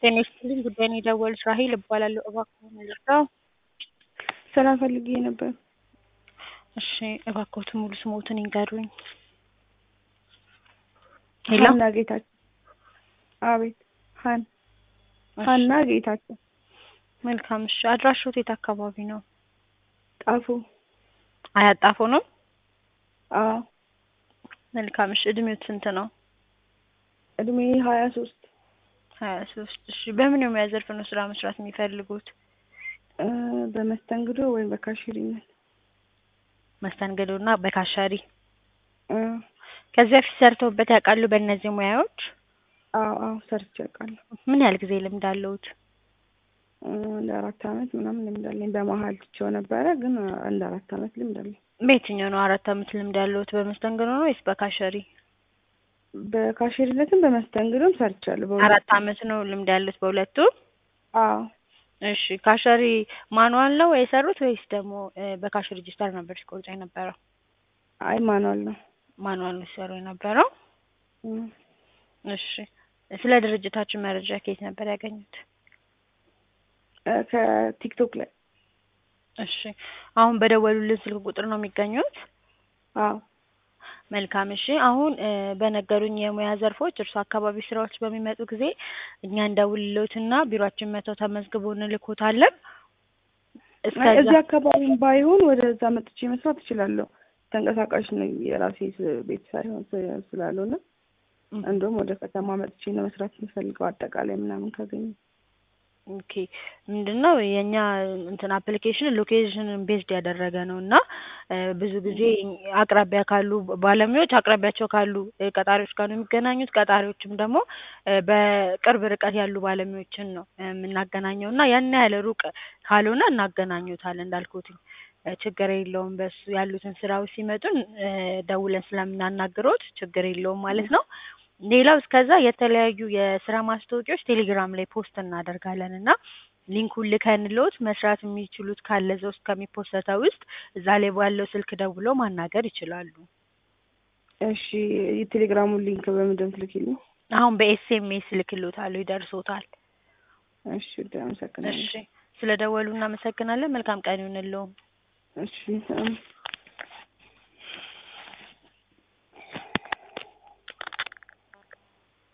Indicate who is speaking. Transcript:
Speaker 1: ጤና ይስጥልኝ ጉዳይን የደወሉት ራሔል እባላለሁ። እባክዎን ልርዳዎ?
Speaker 2: ስራ ፈልጌ ነበር።
Speaker 1: እሺ እባክዎትን ሙሉ ስምዎትን ይንገሩኝ? ሄሎ
Speaker 2: ሀና ጌታቸው። አቤት ሀን
Speaker 1: እሺ፣
Speaker 2: ሀና ጌታቸው
Speaker 1: መልካም እሺ። አድራሾት የት አካባቢ ነው?
Speaker 2: ጣፎ።
Speaker 1: አያት ጣፎ ነው?
Speaker 2: አዎ
Speaker 1: መልካም እሺ። እድሜዎት ስንት ነው?
Speaker 2: እድሜ ሀያ ሶስት
Speaker 1: ሀያ ሶስት እሺ። በምን የሙያ ዘርፍ ነው ስራ መስራት የሚፈልጉት?
Speaker 2: እ በመስተንግዶ ወይም በካሽሪነት
Speaker 1: መስተንግዶ እና በካሻሪ።
Speaker 2: እ
Speaker 1: ከዚህ በፊት ሰርተውበት ያውቃሉ በእነዚህ ሙያዎች?
Speaker 2: አዎ አዎ ሰርቼ አውቃለሁ።
Speaker 1: ምን ያህል ጊዜ ልምድ አለዎት?
Speaker 2: እ እንደ አራት አመት ምናምን ልምድ አለኝ። በመሀል ትቼው ነበረ ግን እንደ አራት አመት ልምድ አለኝ።
Speaker 1: በየትኛው ነው አራት አመት ልምድ ያለዎት? በመስተንግዶ ነው ወይስ በካሸሪ?
Speaker 2: በካሽሪነትም በመስተንግዶም ሰርቻለሁ። በሁለቱም።
Speaker 1: አራት አመት ነው ልምድ ያሉት በሁለቱ?
Speaker 2: አዎ
Speaker 1: እሺ ካሸሪ ማኑዋል ነው የሰሩት ወይስ ደግሞ እ በካሽ ሬጂስተር ነበር ሲቆርጡ የነበረው?
Speaker 2: አይ ማኑዋል ነው።
Speaker 1: ማኑዋል ነው ሲሰሩ የነበረው?
Speaker 2: እ
Speaker 1: እሺ ስለ ድርጅታችን መረጃ ከየት ነበር ያገኙት?
Speaker 2: እ ከቲክቶክ ላይ።
Speaker 1: እሺ አሁን በደወሉልን ስልክ ቁጥር ነው የሚገኙት?
Speaker 2: አዎ
Speaker 1: መልካም እሺ። አሁን እ በነገሩኝ የሙያ ዘርፎች እርሱ አካባቢ ስራዎች በሚመጡ ጊዜ እኛ እንደውልልዎትና ቢሮአችን መጥተው ተመዝግበው እንልክዎታለን።
Speaker 2: አይ
Speaker 1: እስከዛ
Speaker 2: እዚህ አካባቢም ባይሆን ወደዛ መጥቼ መስራት እችላለሁ። ተንቀሳቃሽ ነኝ የራሴ ስ- ቤት ሳይሆን ስ- ስላልሆነ
Speaker 1: እም፣
Speaker 2: እንደውም ወደ ከተማ መጥቼ ነው መስራት የምፈልገው አጠቃላይ ምናምን ካገኘ
Speaker 1: ኦኬ ምንድን ነው የእኛ እንትን አፕሊኬሽን ሎኬሽንን ቤዝድ ያደረገ ነው እና እ ብዙ ጊዜ አቅራቢያ ካሉ ባለሙያዎች አቅራቢያቸው ካሉ እ ቀጣሪዎች ጋር ነው የሚገናኙት። ቀጣሪዎችም ደግሞ እ በቅርብ ርቀት ያሉ ባለሙያዎችን ነው እ የምናገናኘው እና ያን ያህል ሩቅ ካልሆነ እናገናኙታለን እንዳልኩትኝ እ ችግር የለውም። በሱ ያሉትን ስራዎች ሲመጡን እ ደውለን ስለምናናግሮት ችግር የለውም ማለት ነው። ሌላው እስከዛ የተለያዩ የስራ ማስታወቂያዎች ቴሌግራም ላይ ፖስት እናደርጋለን እና ሊንኩን ልከንልዎት መስራት የሚችሉት ካለ እዛ ውስጥ ከሚፖሰተው ውስጥ እዛ ላይ ባለው ስልክ ደውለው ማናገር ይችላሉ።
Speaker 2: እሺ የቴሌግራሙን ሊንክ በምንድን ነው የምትልኪልኝ?
Speaker 1: አሁን በኤስኤምኤስ እልክልዎታለሁ ይደርሶታል።
Speaker 2: እሺ ውድ አመሰግናለሁ።
Speaker 1: እሺ ስለ ደወሉ እናመሰግናለን። መልካም ቀን ይሁንልዎ።
Speaker 2: እሺ አም-